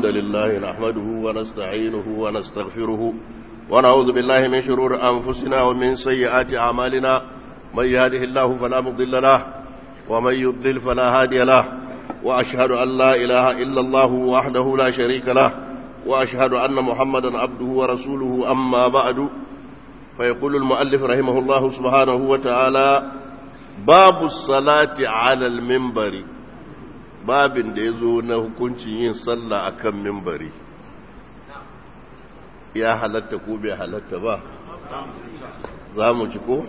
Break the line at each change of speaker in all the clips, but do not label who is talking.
الحمد لله نحمده ونستعينه ونستغفره ونعوذ بالله من شرور أنفسنا ومن سيئات أعمالنا من يهده الله فلا مضل له ومن يضلل فلا هادي له وأشهد أن لا إله إلا الله وحده لا شريك له وأشهد أن محمدا عبده ورسوله أما بعد فيقول المؤلف رحمه الله سبحانه وتعالى باب الصلاة على المنبر babin da ya zo na hukuncin yin sallah a kan mimbari ya halatta ko bai halatta ba za mu ci ko?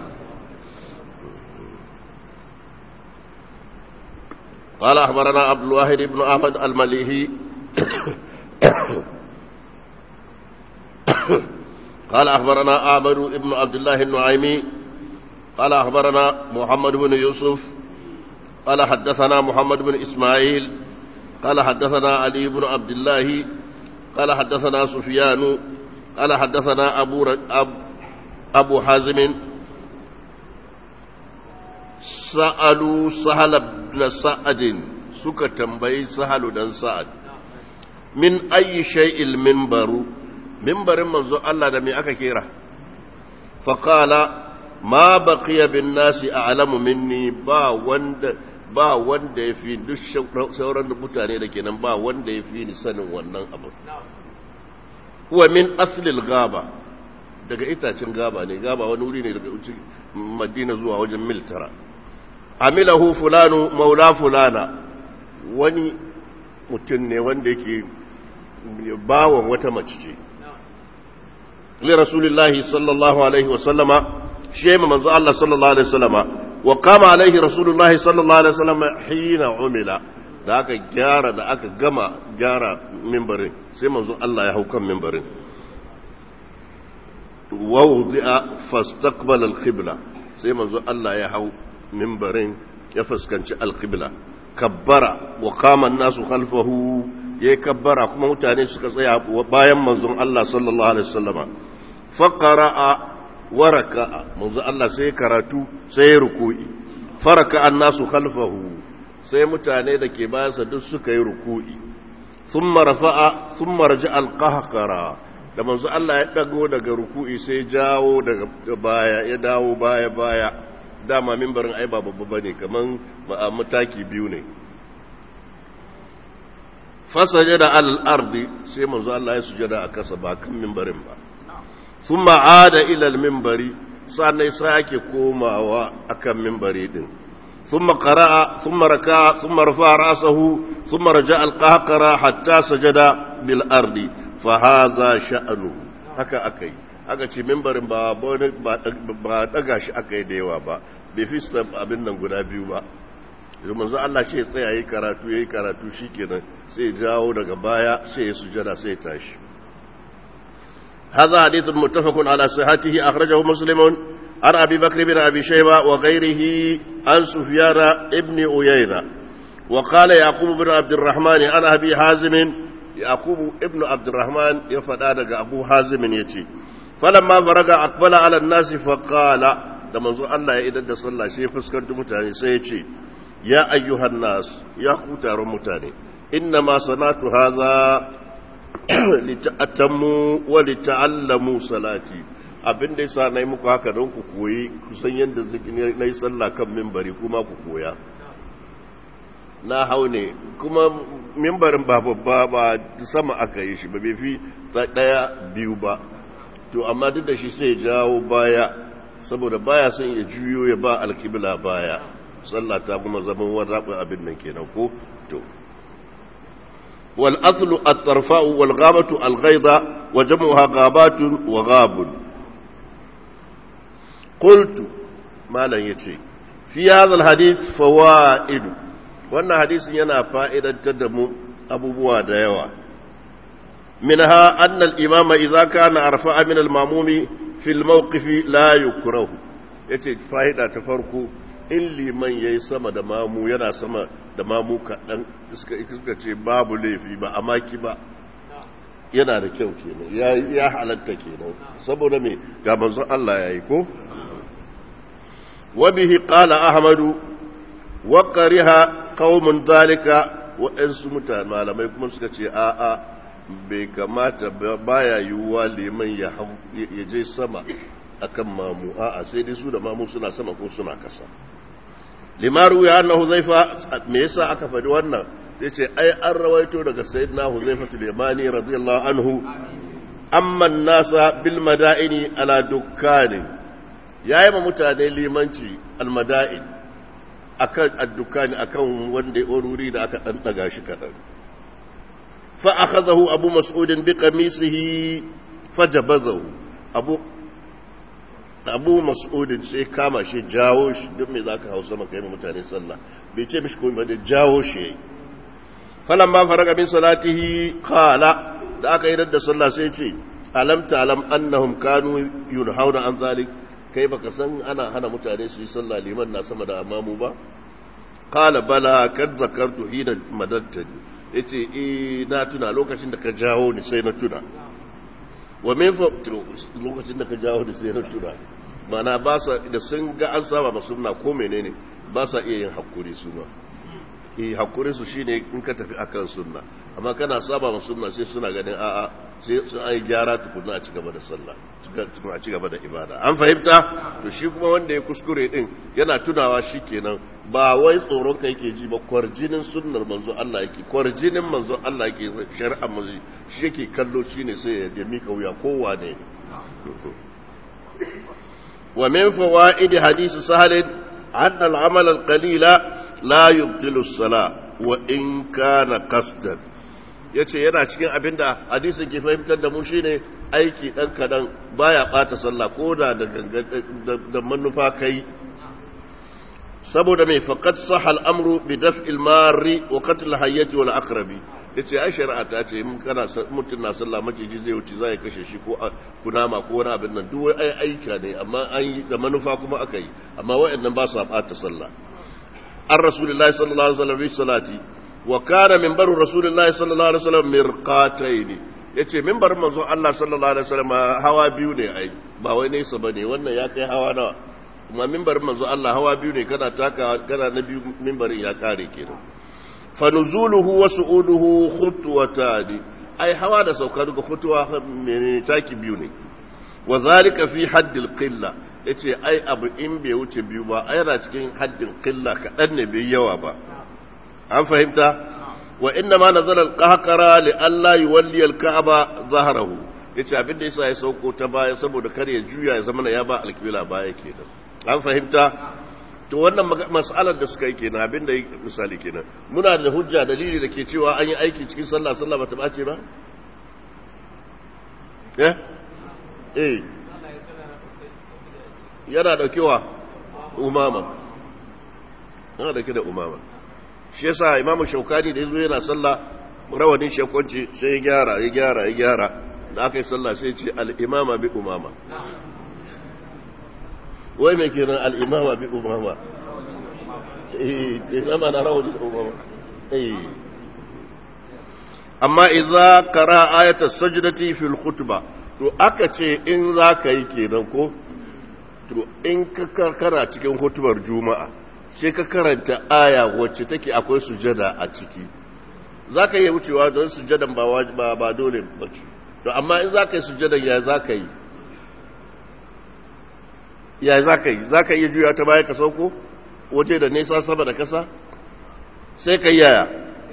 قال أخبرنا عبد الواحد بن أحمد المليهي قال أخبرنا عامر بن عبد الله النعيمي قال أخبرنا محمد بن يوسف قال حدثنا محمد بن إسماعيل قال حدثنا علي بن عبد الله قال حدثنا سفيان قال حدثنا أبو, أب أبو حازم سألوا سهل بن سعد سكة تنبي سهل بن سعد من أي شيء المنبر منبر منذ الله دمي أكا كيرا فقال ما بقي بالناس أعلم مني با وند ba wanda ya fi duk sauran mutane da kenan ba wanda ya fi ni sanin wannan abu kuwa min aslil gaba daga itacen gaba ne gaba wani wuri ne daga madina zuwa wajen mil tara amilahu fulanu maula fulana wani mutum ne wanda yake bawon wata mace ce li rasulillahi sallallahu alaihi wasallama shi manzo Allah sallallahu alaihi wasallama وقام عليه رسول الله صلى الله عليه وسلم حين عمل da aka gyara da aka gama gyara mimbarin sai manzo Allah ya hau kan mimbarin wawdi'a fastaqbala al-qibla sai manzo Allah ya hau mimbarin ya fuskanci al-qibla kabbara wa qama an-nasu khalfahu yayi kabbara kuma mutane suka tsaya bayan manzon Allah sallallahu alaihi wasallama faqara'a waraka manzo Allah sai karatu sai ruku'i faraka annasu khalfahu sai mutane da ke bayansa duk suka yi ruku'i thumma rafa'a thumma raja'a alqahqara da manzo Allah ya dago daga ruku'i sai jawo daga baya ya dawo baya baya dama mimbarin ai ba babba bane kaman mataki biyu ne fasajada al-ardi sai manzo Allah ya sujada a kasa ba kan mimbarin ba ثم عاد إلى المنبر سأنا إسراك كوما وأكم منبري دين ثم قرأ ثم ركع ثم رفع رأسه ثم رجع القهقرة حتى سجد بالأرض فهذا شأنه هكا أكي aka ce mimbarin ba ba daga shi aka yi da yawa ba bai fi abin nan guda biyu ba yanzu manzo Allah ce tsaya yi karatu yayi karatu shikenan sai jawo daga baya sai ya sujada sai ya tashi هذا حديث متفق على صحته أخرجه مسلم عن أبي بكر بن أبي شيبة وغيره عن سفيان ابن أيينة وقال يعقوب بن عبد الرحمن عن أبي حازم يعقوب ابن عبد الرحمن يفدادك أبو حازم يتي فلما فرغ أقبل على الناس فقال لما زو الله إذا صلى شيء فسكنت متاني سيتي يا أيها الناس يا قوتار متاني إنما صنعت هذا lita'atammu wa lita'allamu salati abin da yasa nayi muku haka don ku koyi kusan yadda nayi sallah kan minbari kuma ku koya na hau ne kuma mimbarin ba babba ba sama aka yi shi ba bai fi daya biyu ba to amma duk da shi sai jawo baya saboda baya son ya juyo ya ba alkibla baya sallah ta kuma zaman wani abin nan kenan ko to والأصل الطرفاء والغابة الغيضة وجمعها غابات وغاب قلت ما لن يتي في هذا الحديث فوائد وأن حديث ينا فائدة تدم أبو بوا ديوا منها أن الإمام إذا كان أرفع من الماموم في الموقف لا يكره يتي فائدة تفرقوا in liman ya yi sama da mamu yana sama da mamu kaɗan suka ce babu laifi ba a maki ba yana da kyau kenan ya halatta kenan saboda me ga manzon Allah ya yi ko wabihi qala ahmadu wa qariha qaumun dhalika waɗansu mutane malamai kuma suka ce a'a bai kamata baya yiwuwa liman ya je sama akan mamu a'a sai dai su da mamu suna sama ko suna kasa limaru ya anna huzaifa me yasa aka faɗi wannan sai ce ai an rawaito daga sayyidina huzaifa tul-yamani radiyallahu anhu amma nasa bil madaini ala dukkanin yayi ma mutane limanci al madain akan addukani akan wanda wuri da aka dan daga shi kadan fa akhadahu abu mas'ud bi qamisihi fajabazahu abu abu mas'udin sai kama shi jawo shi duk mai za ka hau sama kai mutane sallah bai ce mishi komai da jawo shi yayi falan ba faraga min salatihi qala da aka yi da sallah sai ce alam ta'lam annahum kanu yunhauna an zalik kai baka san ana hana mutane su yi sallah liman na sama da amamu ba qala bala kad zakartu hina madattani yace eh na tuna lokacin da ka jawo ni sai na tuna wa min fa lokacin da ka jawo da sai na tuna mana ba sa da sun ga an saba ba sunna ko menene ba sa iya yin hakuri su ma eh hakuri su shine in ka tafi akan sunna amma kana saba ma sunna sai suna ganin a'a sai sun ai gyara tukuna a ci gaba da sallah a ci gaba da ibada an fahimta to shi kuma wanda ya kuskure din yana tunawa shikenan ba wai tsoron ka yake ji ba kwarjinin sunnar manzo Allah yake kwarjinin manzo Allah yake shari'a manzo shi yake kallo shine sai ya mika wuya kowa ne wa min fawaid hadith sahal anna al-amal al-qalila la yubtilu as-salah wa in kana qasdan yace yana cikin abinda hadisin ke fahimtar da mu shine aiki dan kadan baya bata sallah koda da da manufa kai saboda mai faqad sahal amru bi daf'il marri wa qatl hayyati wal aqrabi yace ai shari'a ta ce mun kana mutun na sallah maciji zai wuce zai kashe shi ko kunama ko wani abin nan duk ai aika ne amma an yi da manufa kuma aka yi amma waɗannan ba su bata sallah an rasulullahi sallallahu alaihi wasallam bi salati wa kana minbaru rasulullahi sallallahu alaihi wasallam mirqataini yace minbarin manzon Allah sallallahu alaihi wasallam hawa biyu ne ai ba wai nesa bane wannan ya kai hawa nawa kuma mimbarin manzo Allah hawa biyu ne kana taka kana na biyu mimbarin ya kare kenan fa nuzuluhu wa su'uduhu khutwatani ai hawa da sauka duka khutwa menene taki biyu ne wa zalika fi haddil qilla yace ai abu in bai wuce biyu ba ai yana cikin haddin qilla kadan ne bai yawa ba an fahimta wa inna ma nazala al-qahqara li alla yuwalli al-ka'ba zahrahu yace abin da yasa ya sauko ta baya saboda kar ya juya ya zama ya ba alkibla baya kenan an fahimta to wannan mas'alar da suka yi kenan abin da misali kenan muna da hujja dalili da ke cewa an yi aiki cikin sallah sallah bata bace ba eh eh yana daukewa umama yana dauke da umama shi yasa imamu shaukani da yazo yana sallah rawanin shekwanci sai ya gyara ya gyara ya gyara da aka yi sallah sai ce al-imama bi umama wai mai kiran al'imama bi umama eh imama na rawar da umama eh amma idza qara ayata sajdati fil khutba to aka ce in za ka yi kenan ko to in ka karkara cikin hutubar juma'a sai ka karanta aya wacce take akwai sujada a ciki za ka iya wucewa don sujadan ba ba dole ba to amma in za ka yi sujadan ya za ka yi ya za ka yi za ka iya juya ta baya ka sauko waje da nesa sama da kasa sai ka yaya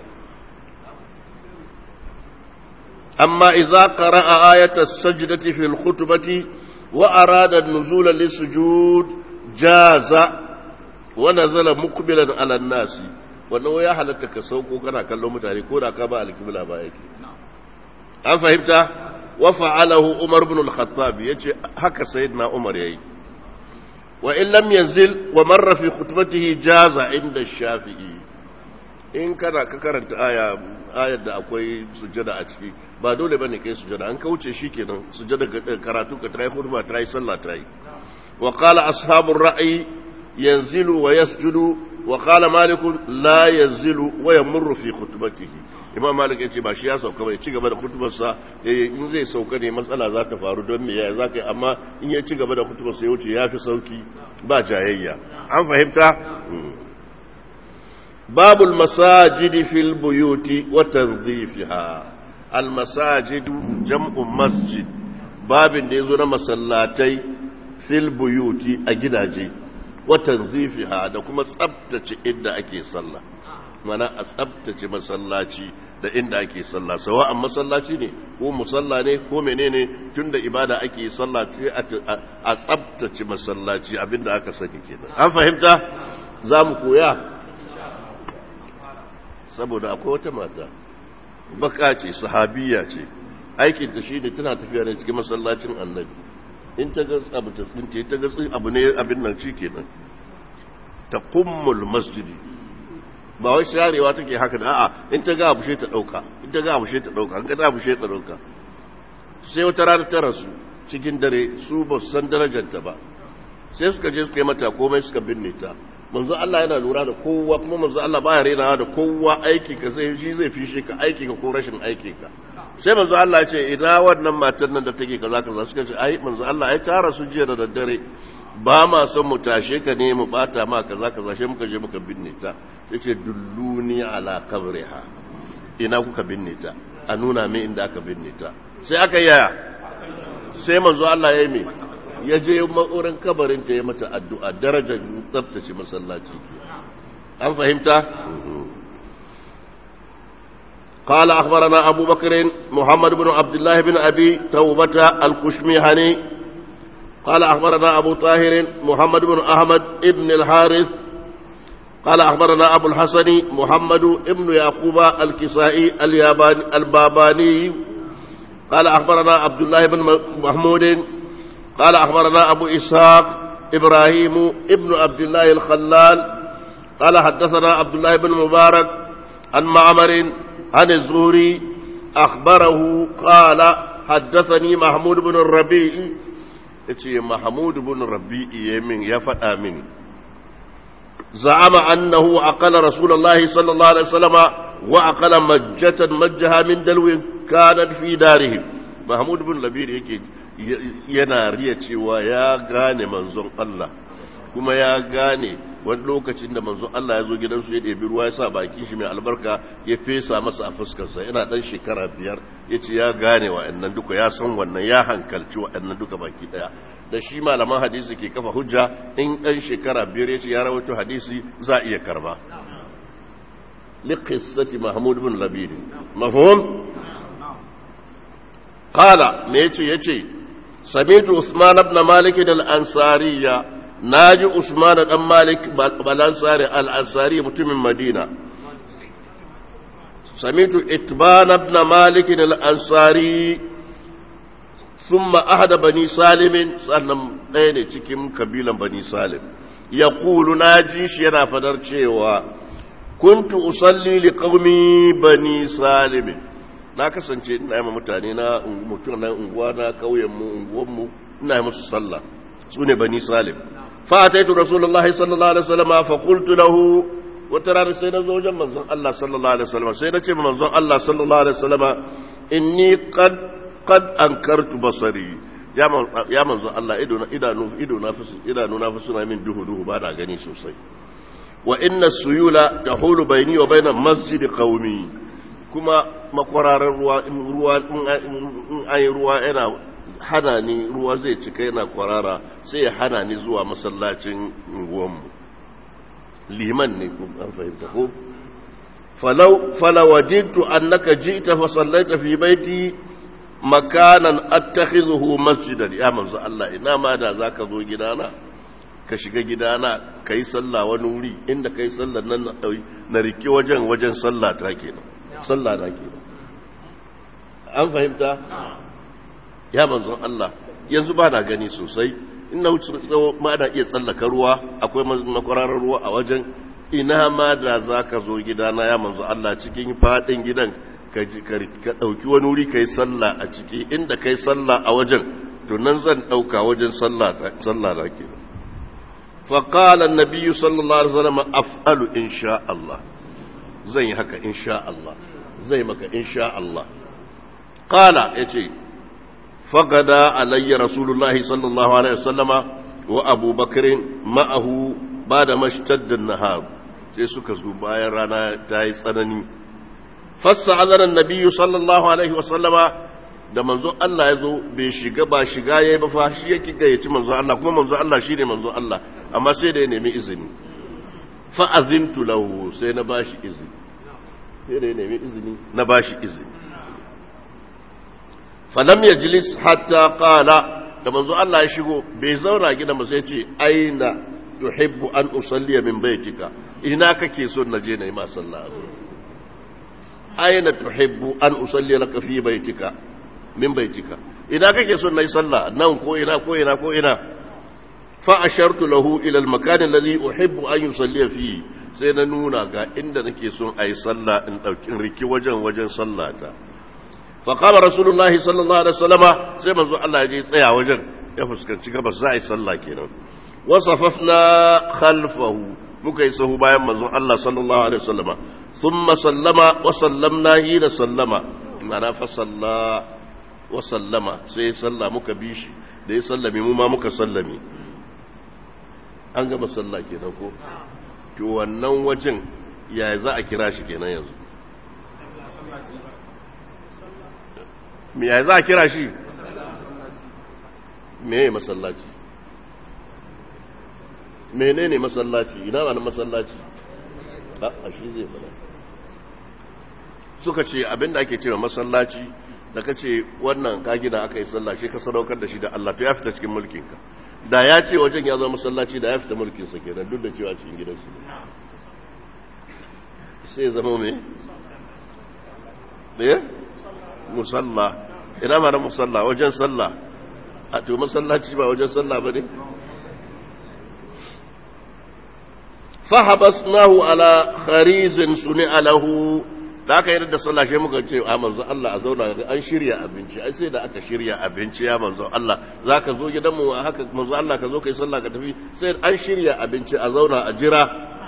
amma idza qara'a ayata as-sajdati fil khutbati wa arada an-nuzula lis-sujud jaza wa nazala muqbilan 'ala an-nasi wannan ya halatta ka sauko kana kallon mutane ko da ka ba al-qibla ba yake an fahimta wa fa'alahu umar ibn al-khattab yace haka sayyidina umar yayi وإن لم ينزل ومر في خطبته جاز عند الشافعي in kana ka karanta aya ayar da akwai sujjada a ciki ba dole bane kai sujjada an kauce shi kenan sujjada karatu ka trai khutba trai sallah trai wa qala ashabur ra'i yanzilu wa yasjudu wa qala malik la yanzilu wa yamurru fi khutbatihi imam malik yace ba shi ya sauka bai ci gaba da khutbarsa in zai sauka ne matsala za ta faru don me ya za ka yi amma in ya ci gaba da khutbarsa ya wuce ya fi sauki ba jayayya an fahimta babul masajidi fil buyuti wa tanzifiha al masajidu jam'u masjid babin da yazo na masallatai fil buyuti a gidaje wa tanzifiha da kuma tsabtace inda ake sallah mana a tsabtace masallaci da inda ake sallah sawa an masallaci ne ko musalla ne ko menene tunda ibada ake sallah ce a tsabtace masallaci abinda aka sani kenan an fahimta za mu koya saboda akwai wata mata baka ce sahabiya ce aikinta shi ne tana tafiya ne cikin masallacin annabi in ta ga abu ta tsince ta ga abu ne abin nan shi kenan ta kummul masjidi ba wai sharewa take haka da a'a in ta ga abu she ta dauka in ta ga abu she ta dauka in ka ta abu she ta dauka sai wata rana ta rasu cikin dare su ba su san darajarta ba sai suka je suka yi mata komai suka binne ta manzo Allah yana lura da kowa kuma manzo Allah baya renawa da kowa aiki ka sai shi zai fishe ka aiki ka ko rashin aiki ka sai manzo Allah ya ce idan wannan matar nan da take kaza kaza suka ce ai manzo Allah ai ta rasu jiya da daddare ba ma son mu tashe ka ne mu bata ma kaza kaza sai muka je muka binne ta sai ce dulluni ala qabriha ina kuka binne ta a nuna min inda aka binne ta sai aka yaya sai manzo Allah ya yi me ya je ma'urin kabarin ta ya mata addu'a darajar tsaftace masallaci an fahimta قال أخبرنا أبو بكر محمد بن عبد الله بن أبي توبة الكشميهني قال أخبرنا أبو طاهر محمد بن أحمد بن الحارث قال أخبرنا أبو الحسن محمد بن يعقوب الكسائي الياباني الباباني قال أخبرنا عبد الله بن محمود قال أخبرنا أبو إسحاق إبراهيم ابن عبد الله الخلال قال حدثنا عبد الله بن مبارك عن معمر عن الزهري أخبره قال حدثني محمود بن الربيع يتي محمود بن الربيع يمين يفت آمين زعم أنه أقل رسول الله صلى الله عليه وسلم وأقل مجة مجها من دلو كانت في دارهم محمود بن الربيع يكي yana riya cewa ya gane manzon Allah kuma ya gane wani lokacin da manzon Allah ya zo gidansu ya ɗebi ruwa ya sa baki shi mai albarka ya fesa masa a fuskarsa yana ɗan shekara biyar ya ce ya gane wa'annan duka ya san wannan ya hankalci wa'annan duka baki ɗaya da shi malaman hadisi ke kafa hujja in ɗan shekara biyar ya ce ya rawaito hadisi za a iya karba liqissati mahmud bin labid mafhum qala me yace yace سمعت عثمان بن مالك الأنصارية ناجي عثمان بن مالك الأنصاري الأنصاري متم مدينة سمعت إتبان بن مالك الأنصاري ثم أحد بني سالم سنم ɗaya cikin kabilan bani salim ya kulu na ji shi yana fadar cewa kuntu usalli li qaumi bani salimin na kasance ina yi mutane na mutum na unguwa na kauyenmu unguwanmu ina yi musu sallah su ne bani salim fataitu rasulullahi sallallahu alaihi wasallam fa qultu lahu wata rana sai na zo wajen manzon Allah sallallahu alaihi wasallam sai na ce manzon Allah sallallahu alaihi wasallam inni qad qad ankartu basari ya ya manzon Allah ido na idanu ido na fi idanu na fi suna min duhu duhu ba da gani sosai wa inna suyula tahulu baini wa baina masjid qaumi kuma makwararar ruwa in ruwa in ayi ruwa yana hana ni ruwa zai cika yana kwarara sai ya hana ni zuwa masallacin unguwanmu liman ne ko an fahimta ko falau falawajidtu annaka ji'ta fa sallaita fi baiti makanan attakhidhuhu masjidan ya manzo Allah ina ma da zaka zo gidana ka shiga gidana kai sallah wani wuri inda kai sallar nan na rike wajen wajen sallah ta kenan sallah na ke an fahimta ya manzon Allah yanzu ba na gani sosai ina wuce tsawo ma da iya tsallaka ruwa akwai makwararar ruwa a wajen ina ma da za ka zo gidana ya manzo Allah cikin faɗin gidan ka ɗauki wani wuri ka yi sallah a ciki inda ka yi sallah a wajen to nan zan ɗauka wajen sallah na ke فقال النبي صلى الله عليه وسلم أفعل إن شاء الله زي هكا إن شاء الله زي مكا إن شاء الله قال يتي فقدا علي رسول الله صلى الله عليه وسلم وأبو بكر معه بعد ما اشتد النهار sai suka zo bayan rana ta yi tsanani fassa azaran nabiyyu sallallahu alaihi wasallama da manzon Allah ya zo bai shiga ba shiga ya yi ba fa shi yake gayyaci manzon Allah kuma manzon Allah shi ne manzon Allah amma sai da ya nemi izini fa azintu lahu sai na bashi izini sai da ya nemi izini na bashi izini falam yajlis hatta qala da manzon Allah ya shigo bai zauna gidan ba sai ce aina tuhibbu an usalliya min baitika ina kake so na je na yi ma sallah aina tuhibbu an usalliya laka fi baitika min baitika ina kake son nayi sallah nan ko ina ko ina ko ina fa ashartu lahu ila al-makan alladhi uhibbu an yusalli fi sai na nuna ga inda nake son ayi sallah in dauki riki wajen wajen sallata fa qala rasulullah sallallahu alaihi wasallama sai manzo Allah ya je tsaya wajen ya fuskanci gabas za a yi sallah kenan wasafafna khalfahu muka yi sahu bayan manzon Allah sallallahu alaihi wasallama thumma sallama wa sallamna hina sallama ma'ana fa salla wa sallama sai salla muka bi shi da ya sallame mu ma muka sallame an gaba sallah kenan ko to wannan wajen ya za a kira shi kenan yanzu me ya za a kira shi me ya masallaci menene masallaci ina ba na masallaci a shi zai fada suka ce abinda ake cewa masallaci da ka ce wannan ka gina aka yi sallah shi ka sadaukar da shi da Allah to ya fita cikin mulkinka da ya ce wajen ya zama masallaci da ya fita mulkinsa kenan duk da cewa cikin gidansu sai zama mai ɗaya musalla ina ma na musalla wajen sallah a to masallaci ba wajen sallah ba ne fahabasnahu ala kharizin suni alahu da aka yi da sallah shi muka ce a manzo Allah a zauna an shirya abinci ai sai da aka shirya abinci ya manzo Allah zaka zo gidanmu haka manzo Allah ka zo kai sallah ka tafi sai an shirya abinci a zauna a jira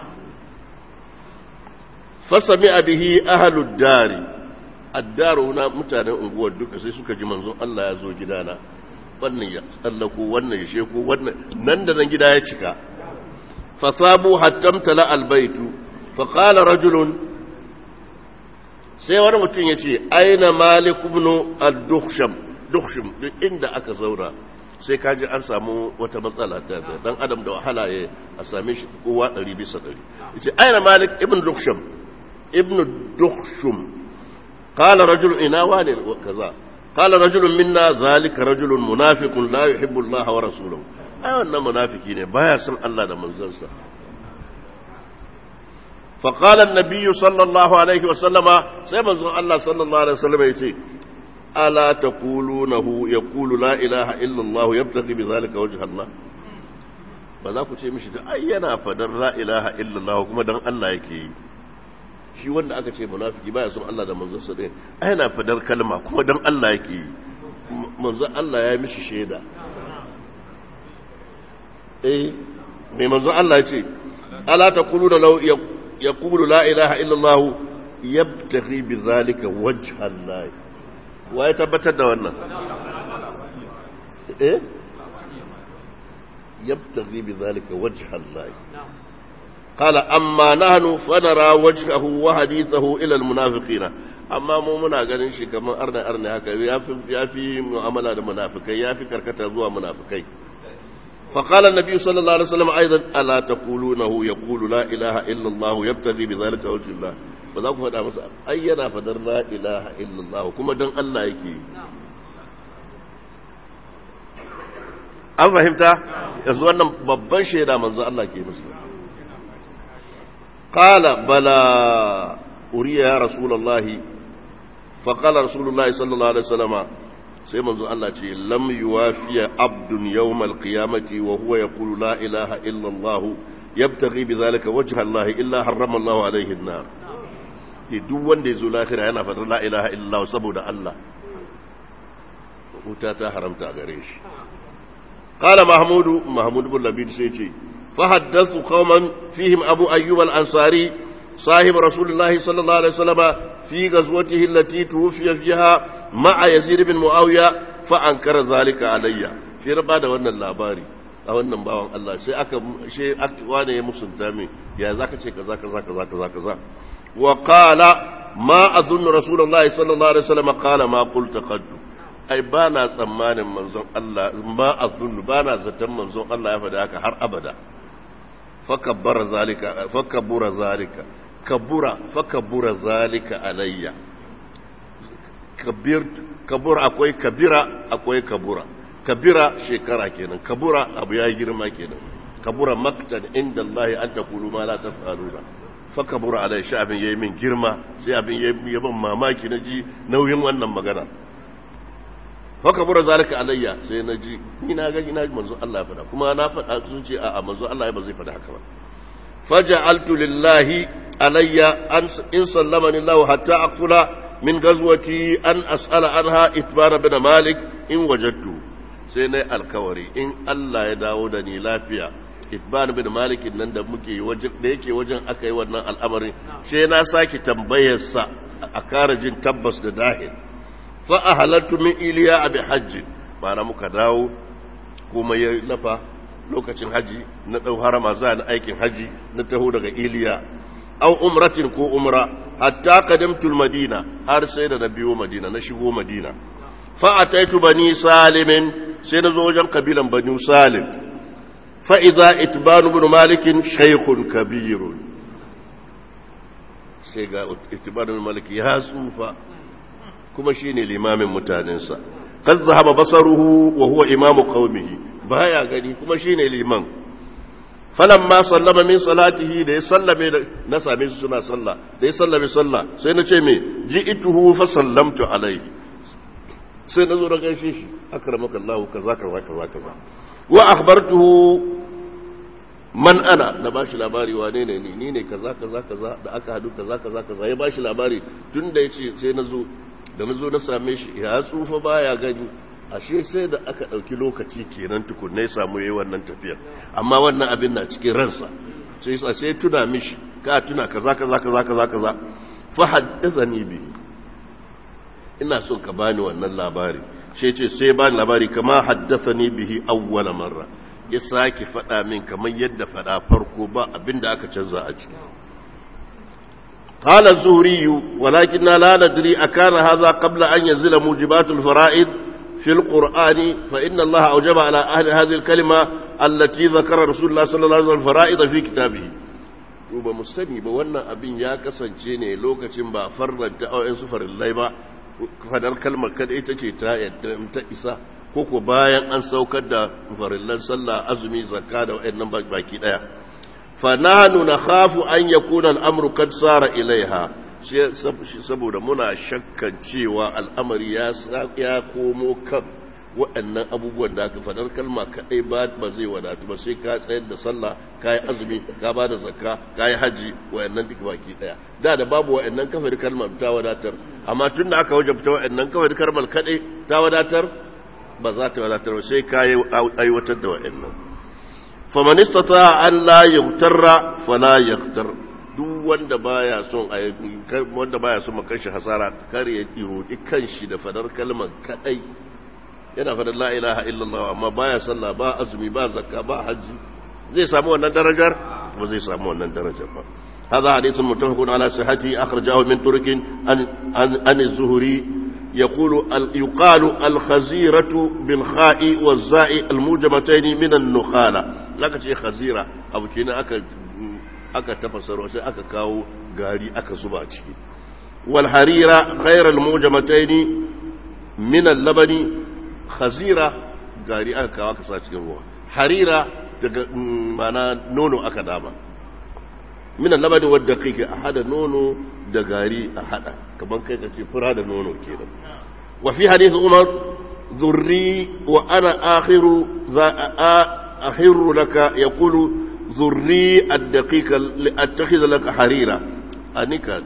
fasami bihi ahlud dari addaru na mutanen unguwar duka sai suka ji manzo Allah ya zo gidana wannan ya tsallako wannan ya sheko wannan nan da nan gida ya cika fasabu hattamtala albaitu faqala rajulun sai wani mutum ya ce aina malik ibn al-dukhsham dukhsham duk inda aka zauna sai kaji an samu wata matsala ta dan adam da wahala ya a same shi kowa 100 bisa 100 yace aina malik ibn dukhsham ibn dukhsham qala rajul ina wani kaza qala rajul minna zalika rajulun munafiqun la yuhibbu Allah wa rasuluhu ai wannan munafiki ne baya son Allah da manzansa فقال النبي صلى الله عليه وسلم سيما الله صلى الله عليه وسلم يتي ألا تقولونه يقول لا إله إلا الله يبتغي بذلك وجه الله ba za ku ce mishi da ai yana fadar la ilaha illallah kuma dan Allah yake yi shi wanda aka ce munafiki baya son Allah da manzon sa din ai yana fadar kalma kuma dan Allah yake yi manzon Allah ya mishi shaida eh mai manzon Allah ya ce ala taquluna law يقول لا إله إلا الله يبتغي بذلك وجه الله ويتبتد وانا إيه يبتغي بذلك وجه الله قال أما نحن فنرى وجهه وحديثه إلى المنافقين amma mu muna ganin shi kamar arna arna haka ya fi mu'amala da munafikai ya fi karkata zuwa munafikai فقال النبي صلى الله عليه وسلم أيضا ألا تقولونه يقول لا إله إلا الله يبتغي بذلك وجه الله فذاك فدا مسا أينا فدر لا إله إلا الله كما دن الله يكي an fahimta yanzu wannan babban shaida manzo Allah ke musu qala bala uriya ya rasulullahi fa qala rasulullahi sallallahu alaihi wasallama sai manzo Allah ce lam yuwafiya abdun yawmal qiyamati wa huwa yaqulu la ilaha illa Allah yabtaghi bidhalika wajha Allah illa harrama Allah alayhi an-nar duk wanda yazo lahira yana fadar la ilaha illa Allah saboda Allah wuta ta haramta a gare shi qala mahmud mahmud bin labid sai ce fa haddathu qauman fihim abu ayyub al-ansari صاحب رسول الله صلى الله عليه وسلم في غزوته التي توفي فيها مع يزيد بن معاوية فأنكر ذلك علي في ربا da wannan labari a wannan bawan Allah sai aka she wane ya musunta min ya zaka ce kaza kaza kaza kaza kaza wa qala ma azunnu rasulullahi sallallahu alaihi wasallam qala ma qulta qad ai ba na tsammanin manzon Allah ma azunnu ba na zaton manzon Allah ya faɗa haka har abada fakabbara zalika fakabbura zalika kabura fakabbura zalika alayya kabir kabura akwai kabira akwai kabura kabira shekara kenan kabura abu ya girma kenan kabura maktan inda Allah an taqulu ma la taf'aluna fakabura alai shi abin yayi min girma sai abin yayi ban mamaki na ji nauyin wannan magana fakabura zalika alayya sai na ji ni na ga ina manzo Allah ya faɗa kuma na faɗa sun ce a'a manzo Allah ba zai faɗa haka ba faja'altu lillahi alayya an in sallamani Allah hatta aqula min gazwati an as'ala anha itbara bin malik in wajadtu sai na alkawari in Allah ya dawo da ni lafiya itban bin malik nan da muke wajen da yake wajen aka yi wannan al'amarin sai na saki tambayar sa a kara jin tabbas da dahil fa ahalattu min iliya abi hajj ma'ana muka dawo kuma ya lafa lokacin haji na dau harama za na aikin haji na taho daga iliya au umratin ko umra hatta qadamtu madina har sai da na biyo madina na shigo madina fa ataitu bani salimin sai na zo wajen kabilan bani salim fa idza itban ibn malik shaykhun kabir sai ga itban ibn malik ya tsufa kuma shine limamin mutanensa qad zahaba basaruhu wa huwa imamu qaumihi baya gani kuma shine liman falamma sallama min salatihi da ya sallame na same su suna sallah da ya sallame sallah sai na ce me ji'tuhu fa sallamtu alaihi sai na zo da gaishe shi akramaka Allah kaza kaza kaza kaza wa akhbartuhu man ana na bashi labari wane ne ni ni ne kaza kaza kaza da aka hadu kaza kaza kaza ya bashi labari tun da yace sai na zo da na zo na same shi ya tsufa baya gani ashe sai da aka ɗauki lokaci kenan tukunna ya samu yayi wannan tafiyar amma wannan abin na cikin ransa sai sa sai tuna mishi ka tuna kaza kaza kaza kaza kaza fa haddathani bi ina son ka bani wannan labari sai ce sai bani labari kama haddathani bihi awwala marra ya sake faɗa min kamar yadda faɗa farko ba abinda aka canza a ciki قال الزهري ولكننا لا ندري أكان هذا قبل أن ينزل موجبات الفرائض في القرآن فإن الله أوجب على أهل هذه الكلمة التي ذكر رسول الله صلى الله عليه وسلم فرائض في كتابه duba mu sani ba wannan abin ya kasance ne lokacin ba farlanta auyen su farillai ba fadar kalmar kada ita ce ta yadda ta isa ko ko bayan an saukar da farillan sallah azumi zakka da wayannan baki daya fa nahnu nakhafu an yakuna al-amru kad sara ilaiha saboda muna shakkan cewa al'amari ya ya komo kan waɗannan abubuwan da aka fadar kalma kaɗai ba ba zai wadatu ba sai ka tsayar da sallah ka yi azumi ka ba da zakka ka yi haji waɗannan duk baki ɗaya da da babu waɗannan kafar kalmar ta wadatar amma tun da aka wajabta waɗannan kafar kalmar kaɗai ta wadatar ba za ta wadatar ba sai ka yi aiwatar da waɗannan faman istata an la yughtarra fala yaghtar duk wanda baya son wanda baya son makanshi hasara kar ya roki kanshi da fadar kalmar kadai yana fadar la ilaha illallah amma baya sallah ba azumi ba zakka ba haji zai samu wannan darajar ba zai samu wannan darajar ba هذا حديث متفق على صحته أخرجه من ترك عن, عن, عن الزهري يقول يقال الخزيرة بالخاء والزاء الموجبتين من النخالة لك شيء خزيرة أبو كنا أكا aka tafasar sai aka kawo gari aka zuba ciki wal harira ghairal mujamataini min al-labani khazira gari aka kawo aka sa cikin ruwa harira daga mana nono aka dama min al-labani wadda kike a hada nono da gari a hada kaman kai kace fura da nono kenan wa fi hadith umar dhurri wa ana akhiru za akhiru laka yaqulu zurri addaqika li'attakhidha laka harira anika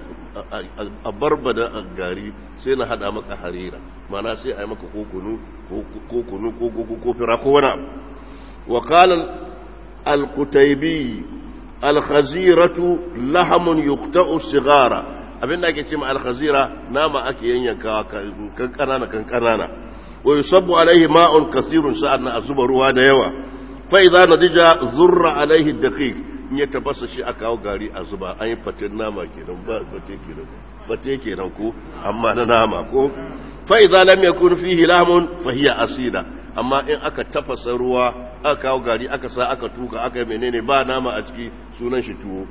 a barbada a gari sai na hada maka harira mana sai a yi maka kokunu ko kunu ko gogo ko fira ko wani abu wa qala al-qutaybi al-khaziratu lahamun yuqta'u sigara abinda ake cewa al-khazira nama ake yanyanka kan kanana kan kanana wa yusabbu alaihi ma'un kasirun sa'an a zuba ruwa da yawa fa idza nadija zurra alaihi daqiq in ya tabassa shi aka kawo gari a zuba an yi fatin nama kenan ba fate kenan fate kenan ko amma na nama ko fa idza lam yakun fihi lahmun fa hiya asida amma in aka tafasa ruwa aka kawo gari aka sa aka tuka aka yi menene ba nama a ciki sunan shi tuwo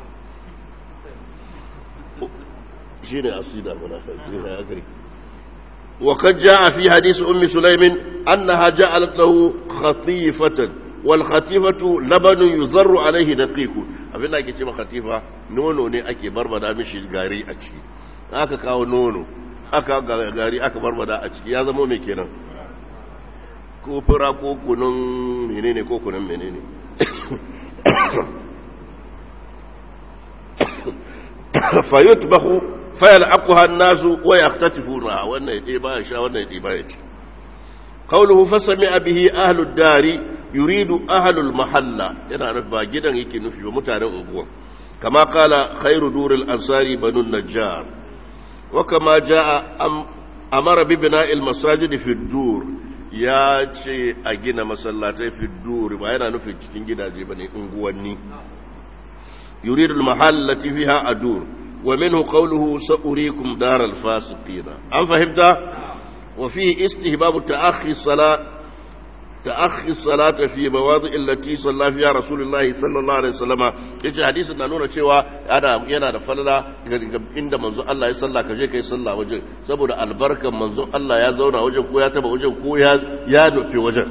shine asida munafiki ya gari وقد جاء في حديث أم سليم أنها جعلت له خطيفة والخطيفة لبن يضر عليه دقيق abin da ake ce khatifa nono ne ake barbada mishi gari a ciki aka kawo nono aka gari aka barbada a ciki ya zama mai kenan ko fura ko kunun menene ko kunun menene fayutbahu فيلعقها الناس ويختطفونها وان يديبا يشا وان يديبا يتي قوله فسمع به اهل الدار يريد اهل المحله yana nufi ba gidan yake nufi ba mutanen unguwan kama kala khairu duril ansari banu najjar wa kama jaa amara bi bina'il masajid fi dur ya ce a gina masallatai fi dur ba yana nufin cikin gidaje bane unguwanni yuridu al mahallati fiha adur ومنه قوله سأريكم دار الفاسقين أم فهمت وفيه استهباب تأخي الصلاة تأخي الصلاة في مواضع التي صلى فيها رسول الله صلى الله عليه وسلم yace hadisin na nuna cewa yana yana da falala inda manzo Allah ya salla ka je kai salla wajen saboda albarkan manzo Allah ya zauna wajen ko ya taba wajen ko ya ya nufi wajen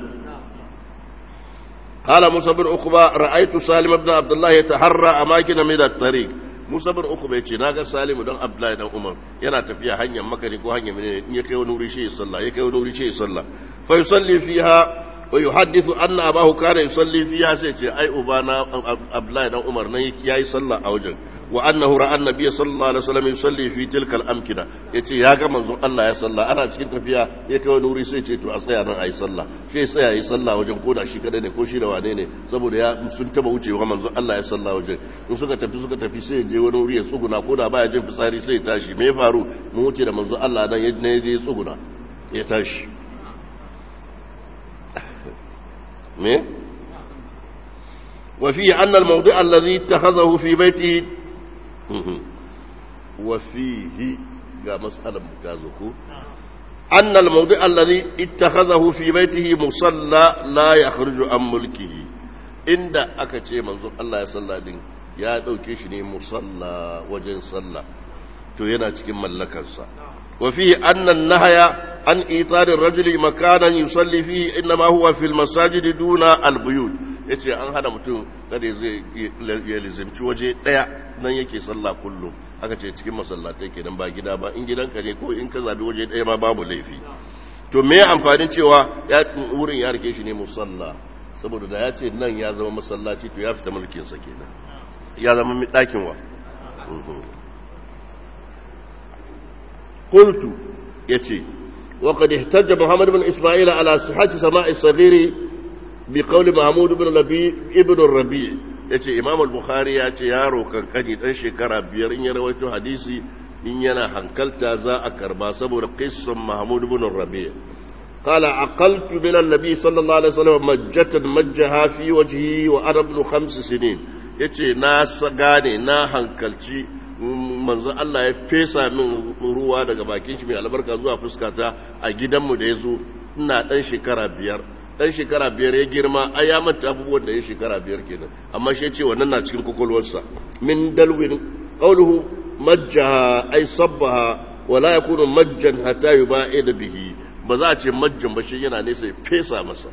قال موسى بن عقبة رأيت سالم بن عبد الله يتحرى أماكن من الطريق Musa bin uku bai ce na ga Salimu don Abdullahi dan Umar yana tafiya hanyar makari ko hanyar menene in ya kai wani wuri shi ya sallah ya kai wani wuri shi ya sallah fa yusalli fiha wa yuhaddithu anna abahu kana yusalli fiha sai ce ai ubana Abdullahi dan Umar nan yayi sallah a wajen wa annahu ra'a annabiy sallallahu alaihi wasallam yusalli fi tilka al-amkina yace ya ga manzon Allah ya sallah ana cikin tafiya ya kai wani wuri sai ce to a tsaya nan ayi sallah sai tsaya yi sallah wajen koda shi kadai ne ko shi da wane ne saboda ya sun taba wucewa manzon Allah ya sallah wajen in suka tafi suka tafi sai je wani wuri ya tsuguna koda baya jin fitsari sai ya tashi me ya faru mu wuce da manzon Allah dan ya je tsuguna ya tashi me وفيه أن الموضع الذي اتخذه في بيته وفيه قال مسألة مكازكو أن الموضع الذي اتخذه في بيته مصلى لا يخرج عن ملكه عند أكتشي منظور الله يصلى دين يا دوكي شني مصلى وجن صلى تو yana cikin mallakarsa وفيه أن النهي عن إيطار الرجل مكانا يصلي فيه إنما هو في المساجد دون البيوت yace an hana mutum kada zai ya lizimci waje daya nan yake sallah kullum aka ce cikin masallatai kenan ba gida ba in gidanka ne ko in ka zabi waje daya ma babu laifi to me amfanin cewa ya wurin ya rike shi ne musalla saboda da ya ce nan ya zama masallaci to ya fita mulkin sa kenan ya zama dakin wa قلت يتي وقد احتج محمد بن إسماعيل على صحة سماع الصغير بقول محمود بن ربيع ابن الربيع yace imam al-bukhari ya ce yaro kankani dan shekara biyar in ya rawaito hadisi in yana hankalta za a karba saboda qissan mahmud ibn rabi' qala aqaltu min an-nabi sallallahu alaihi wasallam majjatan majjaha fi wajhi wa ana ibn khams sinin yace na gane na hankalci manzo Allah ya fesa min ruwa daga bakin shi mai albarka zuwa fuskata a gidanmu da ya zo ina ɗan shekara biyar ɗan shekara biyar ya girma a ya manta abubuwan da ya shekara biyar kenan amma shi ce wannan na cikin kwakwalwarsa min dalwin qawluhu majjaha ay sabbaha wala yakunu majjan hatta yuba'ida bihi ba za a ce majjan ba shi yana nesa ya fesa masa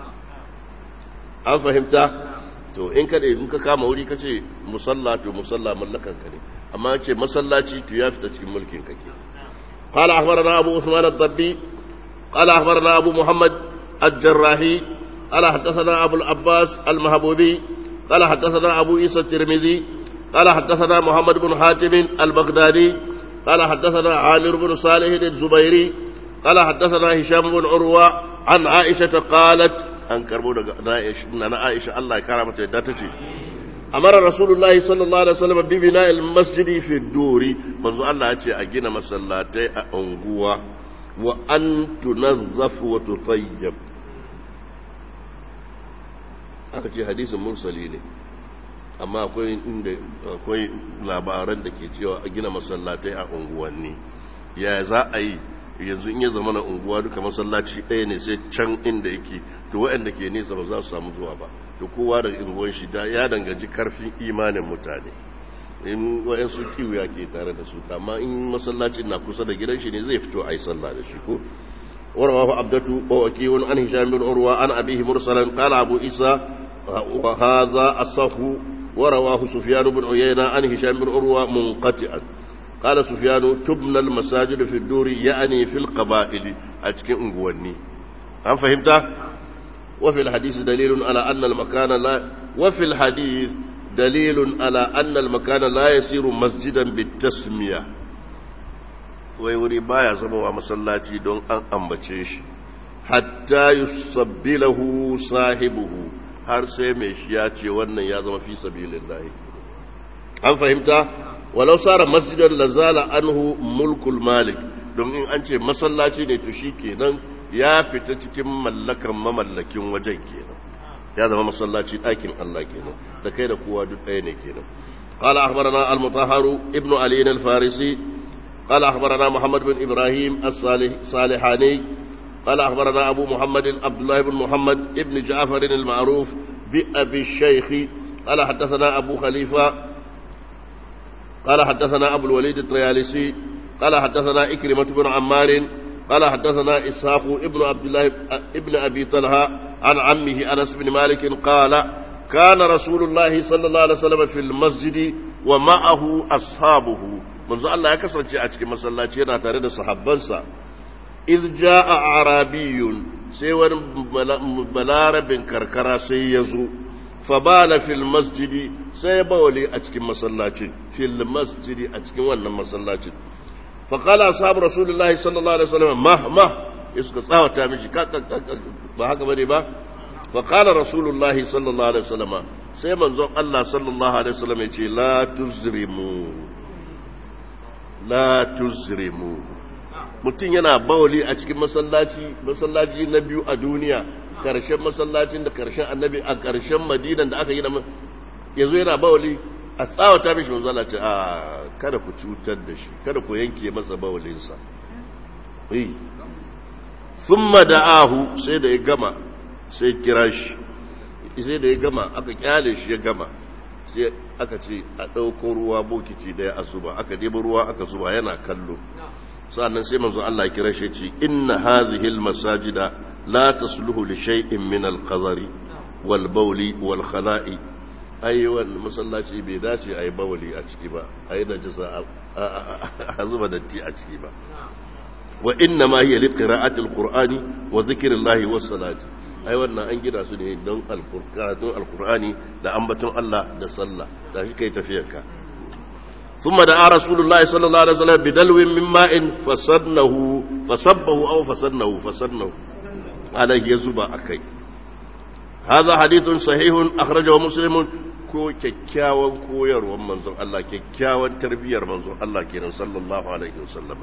an fahimta to in ka in ka kama wuri ka ce musalla to musalla mallakan ka ne amma ce masallaci to ya fita cikin mulkin kake قال أخبرنا أبو عثمان الضبي قال أخبرنا أبو محمد الجراحي قال حدثنا أبو العباس المهبوبي قال حدثنا أبو عيسى الترمذي قال حدثنا محمد بن حاتم البغدادي قال حدثنا عامر بن صالح الزبيري قال حدثنا هشام بن عروة عن عائشة قالت an karbo daga na Aisha Allah ya kara mata yadda ta ce amara rasulullahi sallallahu alaihi wasallam bi bina'il masjidi fi duri manzo Allah ya ce a gina masallatai a unguwa wa an tunazzaf wa tutayyab aka ce hadisin mursali ne amma akwai inda akwai labaran da ke cewa a gina masallatai a unguwanni ya za a yi yanzu in ya zama na unguwa duka masallaci ɗaya ne sai can inda yake to waɗanda ke nesa ba za su samu zuwa ba to kowa da unguwan shi ya danganci karfin imanin mutane in waɗansu kiwiya ke tare da su amma in masallacin na kusa da gidan shi ne zai fito a yi sallah da shi ko ورواه عبدة ووكيع عن هشام بن عروة عن أبيه مرسلا قال أبو عيسى وهذا الصف ورواه سفيان بن عيينة عن هشام بن عروة منقطعا قال سفيان تبنى المساجد في الدور يعني في القبائل أتكن أنقواني هل فهمت؟ وفي الحديث دليل على أن المكان لا وفي الحديث دليل على أن المكان لا يصير مسجدا بالتسمية wai wuri baya zama wa masallaci don an ambace shi hatta yusabbilahu sahibuhu har sai mai shi ya ce wannan ya zama fi sabilillahi an fahimta walau sara masjidan lazala anhu mulkul malik don in an ce masallaci ne to shi kenan ya fita cikin mallakan mamallakin wajen kenan ya zama masallaci ɗakin Allah kenan da kai da kowa duk ɗaya ne kenan قال أخبرنا المطهر ابن علي الفارسي قال أخبرنا محمد بن إبراهيم الصالحاني قال أخبرنا أبو محمد عبد الله بن محمد ابن جعفر المعروف بأبي الشيخ قال حدثنا أبو خليفة قال حدثنا أبو الوليد الطيالسي قال حدثنا إكرمة بن عمار قال حدثنا إسحاق ابن عبد الله ابن أبي طلحة عن عمه أنس بن مالك قال كان رسول الله صلى الله عليه وسلم في المسجد ومعه أصحابه manzo Allah ya kasance a cikin masallaci yana tare da sahabbansa iz jaa arabiyun sai wani balarabin karkara sai ya zo fa bala fil masjidi sai ya bawali a cikin masallacin fil masjidi a cikin wannan masallacin fa qala ashabu rasulullahi sallallahu alaihi wasallam ma ma iska tsawata mishi ba haka bane ba fa qala rasulullahi sallallahu alaihi wasallam sai manzon Allah sallallahu alaihi wasallam ya ce la tuzrimu la tuzrimu mutum yana bawali a cikin masallaci masallaci na biyu a duniya karshen masallacin da karshen annabi a karshen madinan da aka yi da yazo yana bawali a tsawata mishi manzo Allah ce a kada ku cutar da shi kada ku yanke masa bawalinsa eh thumma da'ahu sai da ya gama sai kira shi sai da ya gama aka kyale shi ya gama sai aka ce a ɗauko ruwa bokiti ɗaya a zuba aka ɗebi ruwa aka zuba yana kallo sannan sai manzo Allah kira shi ce inna hadhihi almasajida la tasluhu li shay'in min alqazari wal bawli wal khala'i ai wannan masallaci bai dace ai bawli a ciki ba ai da jasa a zuba datti a ciki ba wa inna ma hiya liqira'ati alqur'ani wa dhikrillahi was salati ai wannan an gina su ne don karatun alkur'ani da ambaton Allah da sallah da shi kai tafiyarka ثم دعا رسول الله صلى الله عليه وسلم بدلو من ماء فصدنه فصبه أو فصدنه فصدنه عليه يزبا أكي هذا حديث صحيح أخرجه مسلم ko kyakkyawan koyarwar manzon Allah kyakkyawan tarbiyyar manzon Allah kenan sallallahu alaihi wasallam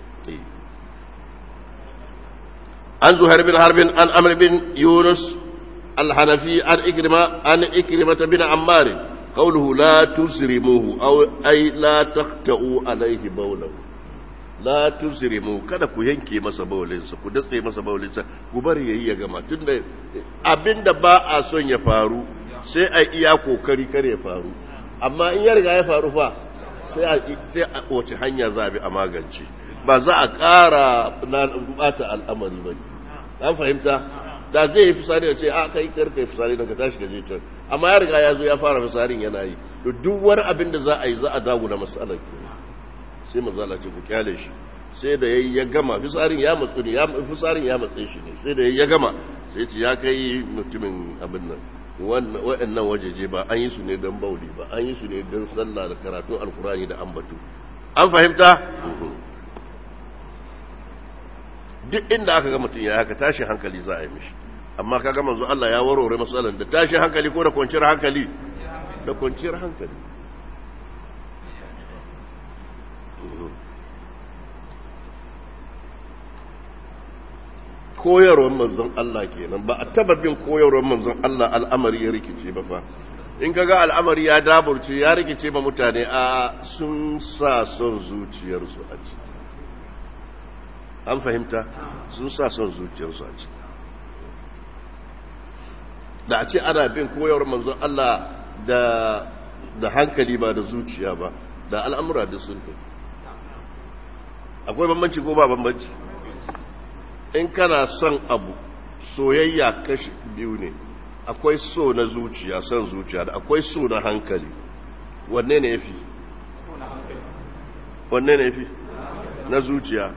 عن زهير بن حرب عن عمرو بن يونس الحنفي عن إكرمة عن إكرمة بن عمار قوله لا تسرموه أو أي لا تختأوا عليه بوله لا تسرموه kada ku yanke masa baulinsa ku datse masa baulinsa ku bari yayi ya gama tunda abinda ba a son ya faru sai a iya kokari kar ya faru amma in ya riga ya faru fa sai a sai a wace hanya za a bi a magance ba za a ƙara bata al'amari ba an fahimta da zai yi fisari da ce a kai karka yi fisari don ka tashi gaje can amma ya riga ya zo ya fara fisarin yana yi to duk wani abin da za a yi za a dagu da matsalar ke sai mazala ce ku kyale shi sai da yayi ya gama fisarin ya matsu ne fisarin ya matse shi ne sai da yayi ya gama sai ce ya kai mutumin abin nan waɗannan wajeje ba an yi su ne don bauli ba an yi su ne don sallah da karatun alkurani da ambatu an fahimta duk inda aka ga mutum ya haka tashin hankali za a yi mishi amma kaga manzo Allah ya warware matsalan da tashin hankali ko da kwanciyar hankali da kwanciyar hankali koyarwar manzon Allah kenan ba a taba bin koyarwar manzon Allah al'amari ya rikice ba fa in kaga al'amari ya daburce ya rikice ba mutane a sun sa son zuciyarsu a ciki an fahimta sun sa son zuciyarsu a ciki da a ce ana bin koyarwar manzon Allah da da hankali ba da zuciya ba da al'amura da sun tafi akwai bambanci ko ba bambanci in kana son abu soyayya kashi biyu ne akwai so na zuciya son zuciya da akwai so na hankali wanne ne ya fi wanne ne ya fi na zuciya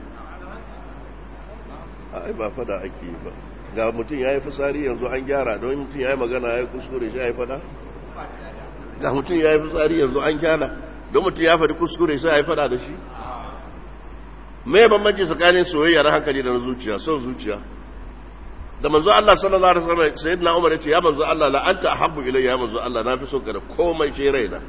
ai ba fada ake yi ba ga mutum ya yi fitsari yanzu an gyara don mutum ya yi magana ya yi kuskure shi ya yi fada ga mutum ya yi fitsari yanzu an gyara don mutum ya faɗi kuskure shi ya yi fada da shi mai bambanci tsakanin soyayya na hankali da na zuciya son zuciya da manzo Allah sallallahu alaihi wasallam sayyidina Umar yace ya manzo Allah la anta ahabbu ilayya ya manzo Allah na fi son ka da komai ce raina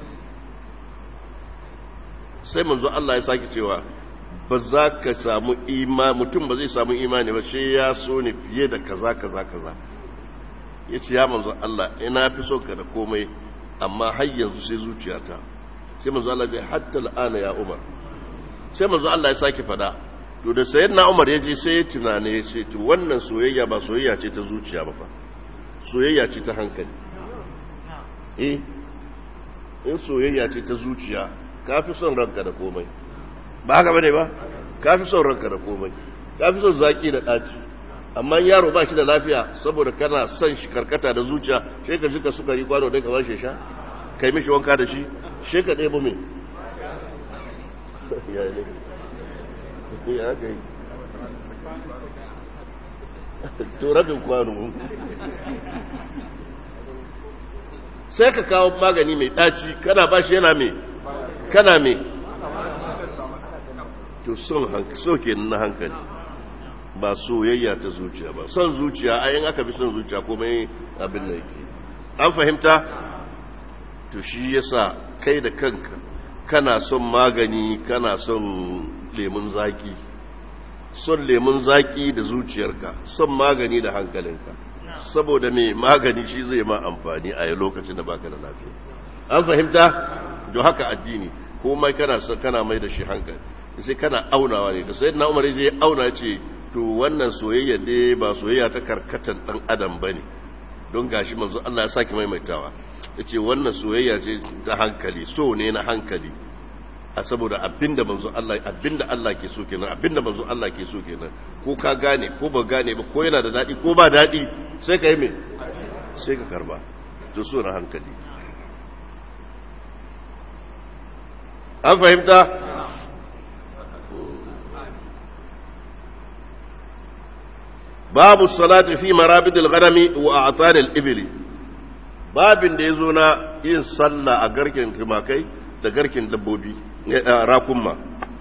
sai manzo Allah ya saki cewa ba za ka samu imani mutum ba zai samu imani ba sai ya so ne fiye da kaza kaza kaza yace ya manzo Allah ina fi son ka da komai amma har yanzu sai zuciyata sai manzo Allah ya ce hatta al'ana ya Umar sai manzo Allah ya sake fada to da sayyidina Umar ya je sai ya tunane ya ce to wannan soyayya ba soyayya ce ta zuciya ba fa soyayya ce ta hankali eh in soyayya ce ta zuciya kafi son ranka da komai ba haka bane ba kafi son ranka da komai kafi son zaki da daci amma yaro ba shi da lafiya saboda kana son shi karkata da zuciya sai ka jika sukari kwano dai ka ba shi sha kai mishi wanka da shi sai ka ɗebo mai ya ne ya kai to rabin kwano sai ka kawo magani mai ɗaci kana ba shi yana mai kana mai to son soke na hankali ba soyayya ta zuciya ba son zuciya ayin aka bi son zuciya komai abin da yake an fahimta to shi yasa kai da kanka kana son magani kana son lemun zaki son lemun zaki da zuciyarka son magani da hankalinka saboda mai magani shi zai ma amfani a lokacin da baka da lafiya an fahimta don haka addini komai kana son kana mai da shi hankali sai kana aunawa ne da sai na umar je auna ce to wannan soyayya ne ba soyayya ta karkatan dan adam bane don gashi manzo Allah ya saki maimaitawa yace wannan soyayya ce ta hankali so ne na hankali a saboda abinda manzo Allah abinda Allah ke so kenan abinda manzo Allah ke so kenan ko ka gane ko ba gane ba ko yana da dadi ko ba dadi sai ka yi me sai ka karba to so na hankali an fahimta babu salati fi marabidil ghanami wa a'tanil ibli babin da yazo na yin sallah a garken tumakai da garken dabbobi rakumma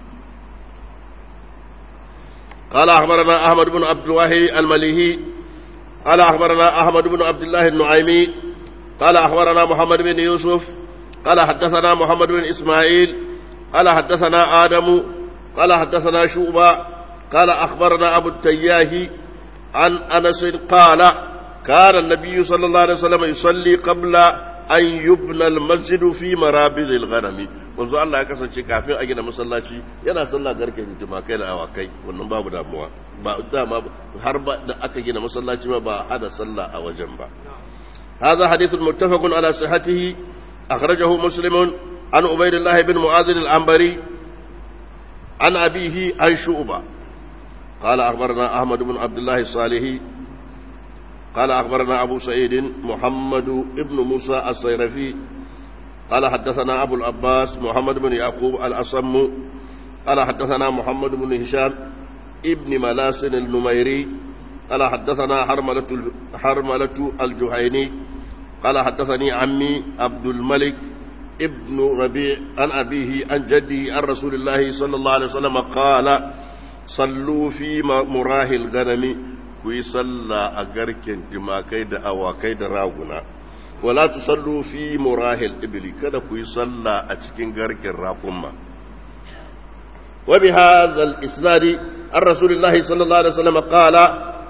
قال أخبرنا أحمد بن عبد الواحد المليهي قال أخبرنا أحمد بن عبد الله النعيمي قال أخبرنا محمد بن يوسف قال حدثنا محمد بن إسماعيل قال حدثنا آدم قال حدثنا شوبة قال أخبرنا أبو التياه عن أنس قال كان النبي صلى الله عليه وسلم يصلي قبل أن يبنى المسجد في مرابض الغنم منذ الله يكسر kafin a gina masallaci yana sallah garken tumakai da awakai wannan babu damuwa ba dama har ba da aka gina masallaci ma ba hada sallah a wajen ba هذا حديث متفق على صحته أخرجه مسلم عن عبيد الله بن معاذ العنبري عن أبيه عن شعبة قال أخبرنا أحمد بن عبد الله الصالحي قال أخبرنا أبو سعيد محمد بن موسى الصيرفي قال حدثنا أبو العباس محمد بن يعقوب الأصم قال حدثنا محمد بن هشام ابن ملاس النميري قال حدثنا حرملة حرملة الجهيني قال حدثني عمي عبد الملك ابن ربيع عن أبيه عن جده عن رسول الله صلى الله عليه وسلم قال صلوا في مراه الغنم كي صلى أغركن تماكي دا أواكي دا راغنا ولا تصلوا في مراه الإبل كذا كي صلى أتكين غركن راقما وبهذا الإسناد عن رسول الله صلى الله عليه وسلم قال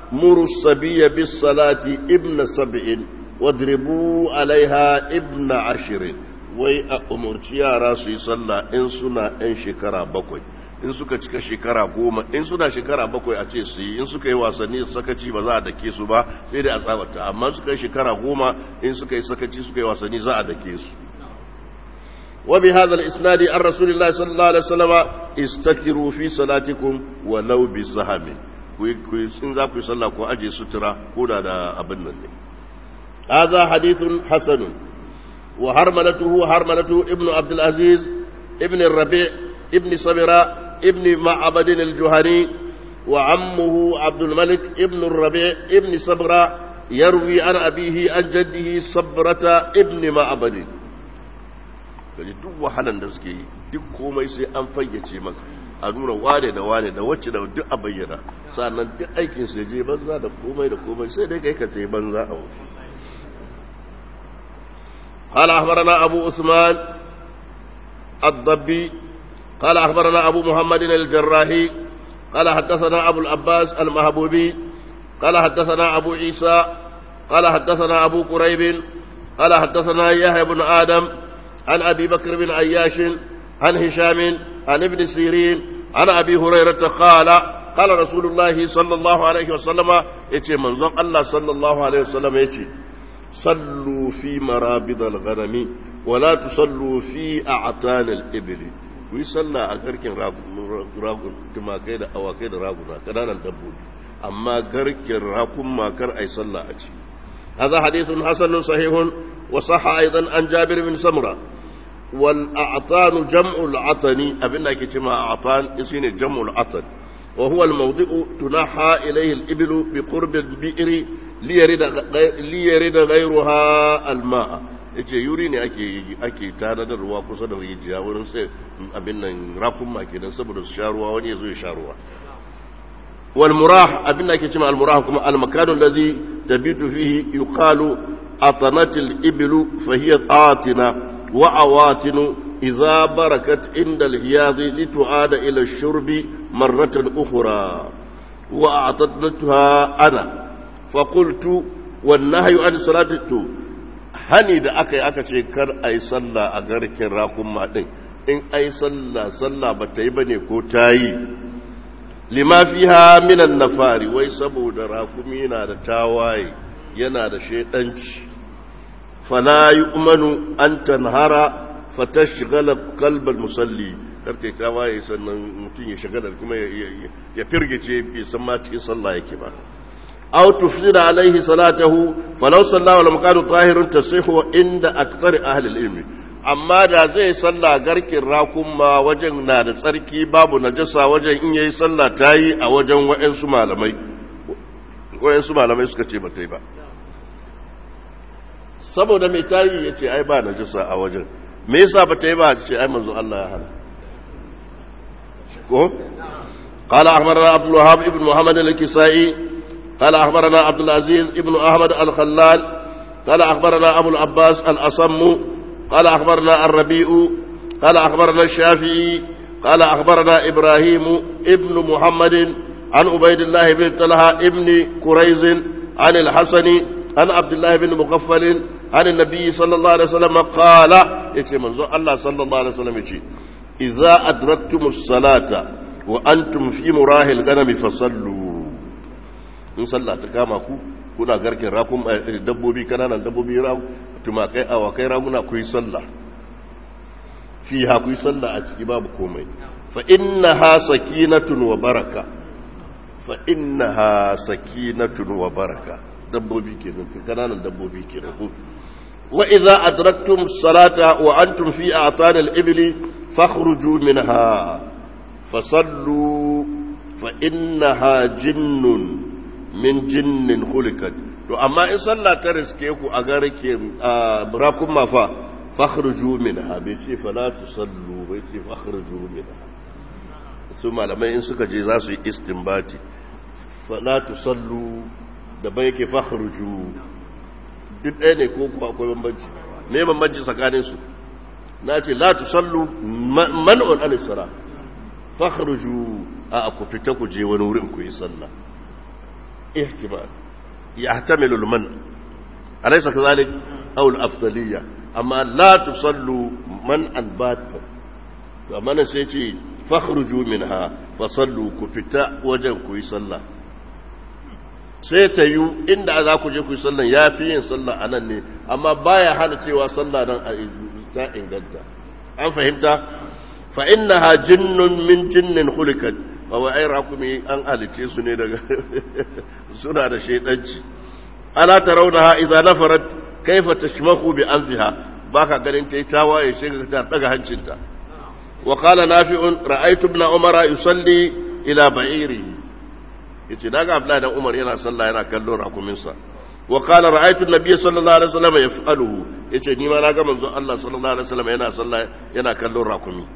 muru sabiya bis salati ibn sab'in wadribu alaiha ibn ashirin wai a umarci yara su yi sallah in suna ɗan shekara bakwai in suka cika shekara goma in suna shekara bakwai a ce su yi in suka yi wasanni sakaci ba za a dake su ba sai dai a tsabata amma suka yi shekara goma in suka yi sakaci suka yi wasanni za a dake su وبهذا الإسناد عن رسول الله صلى الله عليه وسلم استكثروا في صلاتكم ولو بسهم in za ku yi sallah ko aje sutura ko da da abin nan ne hadha hadithun hasanun wa harmalatuhu harmalatu ibnu abdul aziz ibn rabi ibn sabira ibn ma'bad al-juhani wa ammuhu abdul malik ibn rabi ibn sabra yarwi an abihi an jaddihi sabrata ibn ma'bad kaji duk wahalan da suke yi duk komai sai an fayyace maka a nuna wane da wane da wacce da duk a bayyana sannan duk aikin sai je banza da komai da komai sai dai kai ka tai banza a wuce قال أخبرنا أبو عثمان الضبي قال أخبرنا أبو محمد الجراحي قال حدثنا أبو العباس المهبوبي قال حدثنا أبو عيسى قال حدثنا أبو قريب قال حدثنا يحيى بن آدم عن أبي بكر بن عياش عن هشام عن ابن سيرين عن أبي هريرة قال قال رسول الله صلى الله عليه وسلم يتي منظر الله صلى الله عليه وسلم يتي صلوا في مرابض الغنم ولا تصلوا في أعتان الإبل ويصلى أكركن راغون كما كيد أو كيد راغونا كنانا دبود أما كركن راكم ما كر أي صلى أجي هذا حديث حسن صحيح وصح أيضا عن جابر بن سمرة والأعطان جمع العطن أبنى كتما أعطان يسين جمع العطن وهو الموضع تنحى إليه الإبل بقرب البئر ليرد, ليرد غيرها الماء yace yuri ne ake ake tanadar ruwa kusa da rijiya wurin sai abin nan rakun ma kenan saboda su sha ruwa wani ya zo ya sha ruwa wal murah abin da ake cewa al murah kuma al makanu allazi tabitu fihi yuqalu atanat al iblu fa hiya atina wa awatinu idza barakat inda al hiyad litu'ada ila al shurbi marratan ukhra wa a'tadnatuha ana fa qultu wan nahyu an salatu hani da aka yi aka ce kar a yi sallah a garkin rakun maɗin in a yi sallah sallah ba ta yi ba ne ko ta yi lima fi ha minan na fari wai saboda rakumi yana da tawaye yana da shaidanci fala yi umanu an tanhara fata shigala kalbar musalli karkai tawaye sannan mutum ya shagala kuma ya firgice bai san ma cikin sallah yake ba أو تفسد عليه صلاته فلو صلى ولم كان طاهر تصح عند أكثر أهل العلم amma da zai salla garkin rakun ma wajen na da tsarki babu najasa wajen in yayi sallah ta yi a wajen wa'yansu malamai wa'yansu malamai suka ce ba ta yi ba saboda mai ta yi ya ce ai ba najasa a wajen me yasa ba ta yi ba ce ai manzo Allah ya hana ko قال أخبرنا عبد الوهاب ابن محمد الكسائي قال أخبرنا عبد العزيز ابن أحمد الخلال قال أخبرنا أبو العباس الأصم قال أخبرنا الربيع قال أخبرنا الشافعي قال أخبرنا إبراهيم ابن محمد عن عبيد الله بن طلحة ابن كريز عن الحسن عن عبد الله بن مغفل عن النبي صلى الله عليه وسلم قال يتي منظر الله صلى الله عليه وسلم يتي إذا أدركتم الصلاة وأنتم في مراه الغنم فصلوا in sallah ta kama ku kuna garken rakun dabbobi kananan dabbobi tumakai awakai raguna ku yi sallah fi ha ku yi sallah a ciki babu komai fa inna ha sakinatun wa baraka fa inna ha sakinatun wa baraka dabbobi kenan kananan dabbobi kenan ku wa idza adraktum salata wa antum fi a'tan al-ibli fakhruju minha fasallu fa innaha jinnun min jinnin hulikat to amma in sallah ta riske ku a garke rakun mafa fakhruju minha bai ce fala tusallu bai ce fakhruju minha su malamai in suka je za su yi istinbati fala tusallu da bai yake fakhruju duk ɗaya ne ko akwai bambanci me bambanci tsakanin su na ce la tusallu man'un al-sala fakhruju a ku fita ku je wani wurin ku yi sallah ihtimal yahtamilu al-man alaysa kadhalik aw al-afdaliyya amma la tusallu man albata to amma sai ce fakhruju minha fasallu ku fita wajen ku yi sallah sai ta yi inda za ku je ku yi sallah ya fi yin sallah a nan ne amma baya hana cewa sallah nan ta inganta an fahimta fa innaha jinnun min jinnin khulikat wa wa ai rakumi an halice su ne daga suna da shaidanci ala tarawnaha idza nafarat kaifa tashmahu bi anfiha baka ganin ta yi tawaye shiga ta daga hancinta wa qala nafi'un ra'aytu ibn umara yusalli ila ba'irihi yace daga abdullahi dan umar yana sallah yana kallon rakumin sa wa qala ra'aytu an-nabiy sallallahu alaihi wasallam yaf'aluhu yace ni ma naga manzon Allah sallallahu alaihi wasallam yana sallah yana kallon rakumi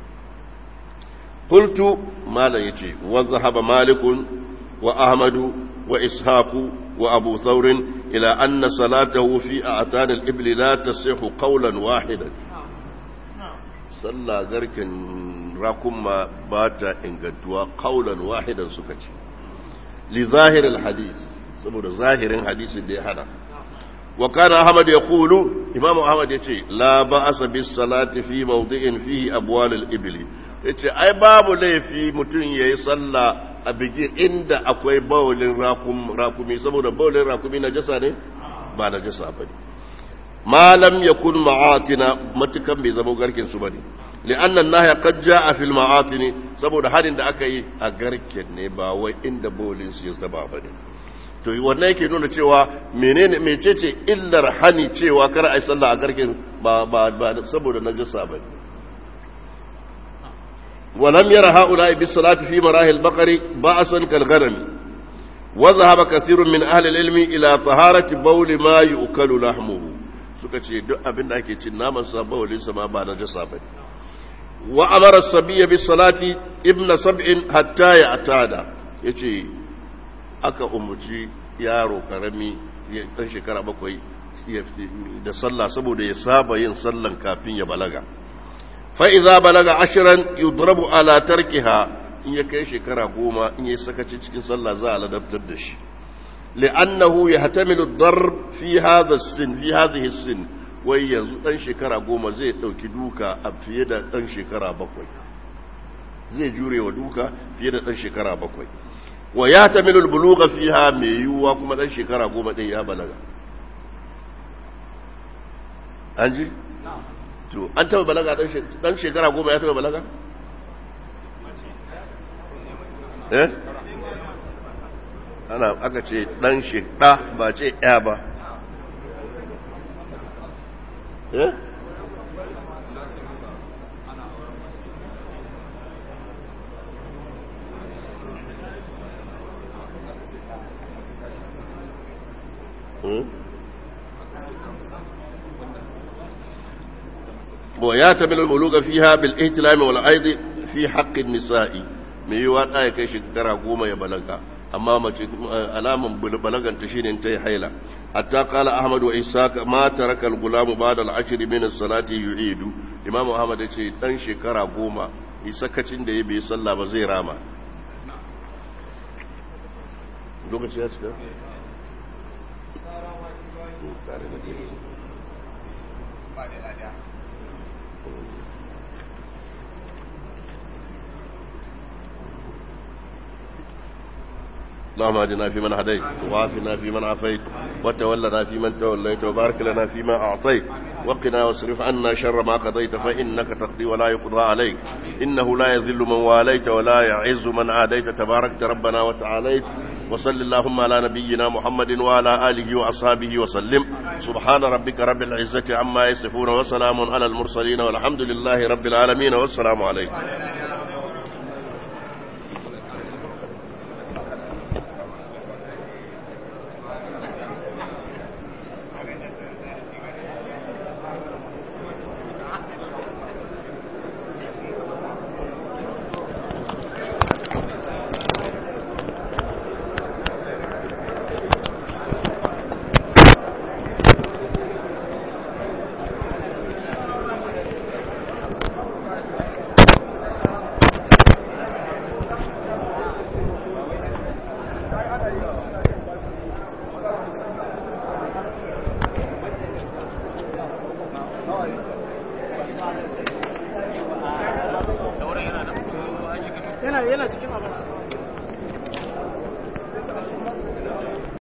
qultu malan yace wa dhahaba malikun wa ahmadu wa ishaqu wa abu thawr ila anna salatahu fi a'tan al-ibl la tasihhu qawlan wahidan sallah garkin rakuma ba ta ingantuwa qawlan wahidan suka ce li zahiril hadis saboda zahirin hadisin da ya hada wa kana ahmad yaqulu imam ahmad yace la ba'asa bis salati fi mawdi'in fihi abwal al ibli yace ai babu laifi mutun yayi sallah a bigi inda akwai bawlin rakum rakumi saboda bawlin rakumi najasa ne ba najasa bane ma lam yakun ma'atina matukan bai zama garkin su bane لأن النهي قد جاء في المعاطن saboda harin da aka yi a garken ne ba wai inda bolin su ya zaba ba ne to wannan yake nuna cewa menene mecece illar hani cewa kar ai sallah a garken ba ba ba saboda najasa ba ولم ير هؤلاء بالصلاة في مراهي البقر بأسا كالغنم وذهب كثير من أهل العلم إلى طهارة بول ما يؤكل لحمه suka ce duk abin da ake cin naman sa bawalin sa ma ba na jasa ba wa amara sabiya bi salati ibna sab'in hatta ya atada yace aka umuci yaro karami ya dan shekara bakwai da sallah saboda ya saba yin sallan kafin ya balaga fa idza balaga ashran yudrabu ala tarkiha in ya kai shekara goma in ya sakaci cikin sallah za a ladabtar da shi li'annahu yahtamilu ad-darb fi hadha as-sin fi hadhihi as-sin wai yanzu ɗan shekara goma zai ɗauki duka a fiye da ɗan shekara bakwai zai jure wa duka fiye da ɗan shekara bakwai wa ya ta milul buluga fiha mai yiwuwa kuma ɗan shekara goma ɗin ya balaga an ji? to an taɓa balaga ɗan shekara goma ya taɓa balaga? eh? ana aka ce ɗan shekara ba ce ya ba eh ويعتمد البلوغ فيها بالاهتلام والعيض في حق النساء me yiwa ɗa ya kai shekara goma ya balaga amma mace alaman balagan ta shine ta yi haila hatta qala ahmad wa ishaq ma taraka al-gulam ba'da al-ashr min as-salati yu'idu imam ahmad yace dan shekara goma yi sakacin da ya bai sallah ba zai rama lokaci ya cika اللهم اهدنا فيمن هديت وعافنا فيمن عافيت وتولنا فيمن توليت وبارك لنا فيما اعطيت وقنا واصرف عنا شر ما قضيت فانك تقضي ولا يقضى عليك انه لا يذل من واليت ولا يعز من عاديت تباركت ربنا وتعاليت وصل اللهم على نبينا محمد وعلى اله واصحابه وسلم سبحان ربك رب العزه عما يصفون وسلام على المرسلين والحمد لله رب العالمين والسلام عليكم
yana yana cikin abin